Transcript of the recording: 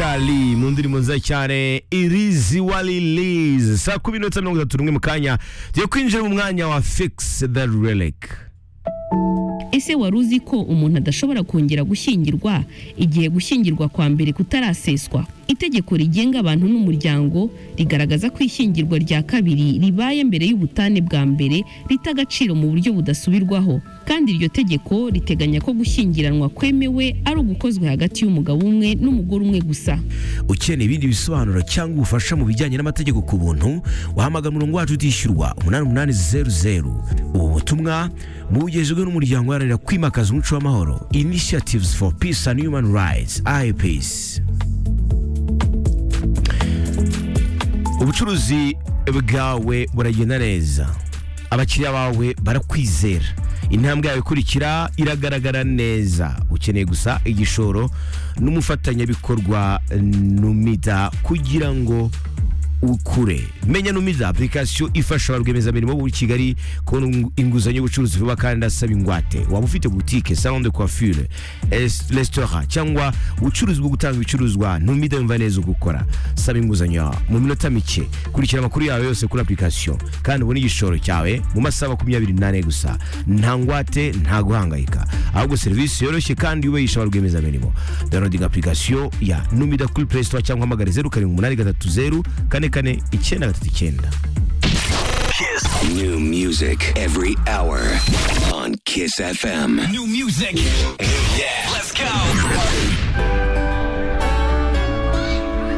Charlie mu ndirimbo nziza cyane irizi walilizi saa kumi n'itatu mirongo itatu n'umwe mu kanya tugiye kwinjira mu mwanya wa fix the relic ese wari uzi ko umuntu adashobora kongera gushyingirwa igihe gushyingirwa kwa mbere kutaraseswa itegeko rigenga abantu n'umuryango rigaragaza ko ishyingirwa rya kabiri ribaye mbere y'ubutane bwa mbere rita agaciro mu buryo budasubirwaho kandi iryo tegeko riteganya ko gushyingiranwa kwemewe ari ugukozwe hagati y'umugabo umwe n'umugore umwe gusa ukeneye ibindi bisobanuro cyangwa ubufasha mu bijyanye n'amategeko ku buntu wahamagara umurongo wacu utishyurwa umunani umunani zeru zeru ubu butumwa bugejejwe n'umuryango uharanira kwimakaza umuco w'amahoro initiatives for peace and human rights ipeace ubucuruzi bwawe buragenda neza abakiriya bawe barakwizera intambwe yawe ikurikira iragaragara neza ukeneye gusa igishoro n'umufatanyabikorwa numida kugira ngo ukure menya numida application ifasha ba rwiyemezamirimo bo muri kigali kubona inguzanyo y'ubucuruzi vuba kandi idasaba ingwate waba ufite butike salon de coiffure es- restaurant cyangwa ubucuruzi bwo gutanga ibicuruzwa numida yumva neza ugukora saba inguzanyo mu minota mike kurikira amakuru yawe yose kuri application kandi ubone igishoro cyawe mu masaha makumyabiri n'ane gusa nta ngwate nta guhangayika ahubwo serivisi yoroshye kandi yubahishije ba rwiyemezamirimo downloading application ya numida kuri play store cyangwa hamagara zeru karindwi umunani gatatu zeru kane kane icyenda gatatu icyenda New music every hour on Kiss FM. New music. Yeah. Let's go.